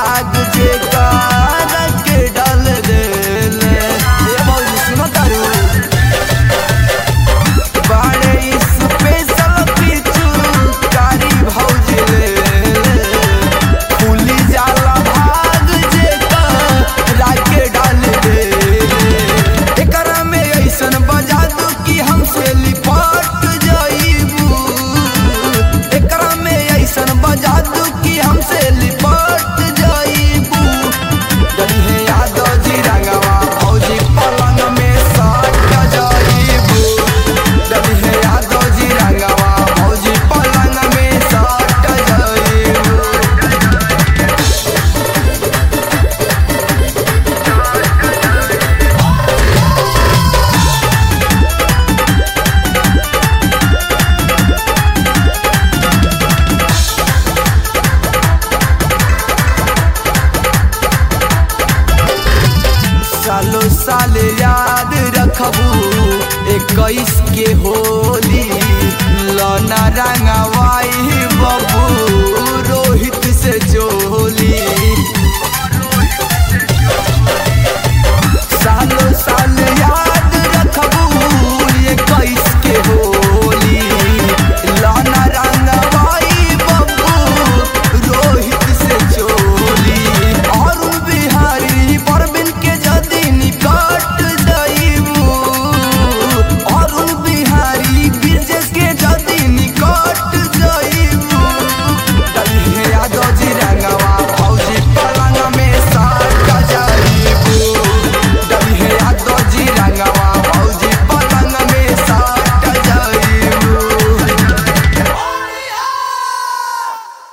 भाग जे कार के डाल देले ए भौजी सुनो तारू बाड़े स्पेशल पिचू कारी भौजी ले फूली जाला भाग जे कार के डाल देले एकरा में ऐसन बजा दू कि हमसे लिपट जाइबू एकरा में ऐसन बजा दू कि हमसे लिपट जाइबू जनी है यादव जी रंगवा भौजी पलंग में सट जाइबू जनी है यादव जी रंगवा भौजी पलंग में सट जाइबू सालो साल याद रखबू इक्कीस के होली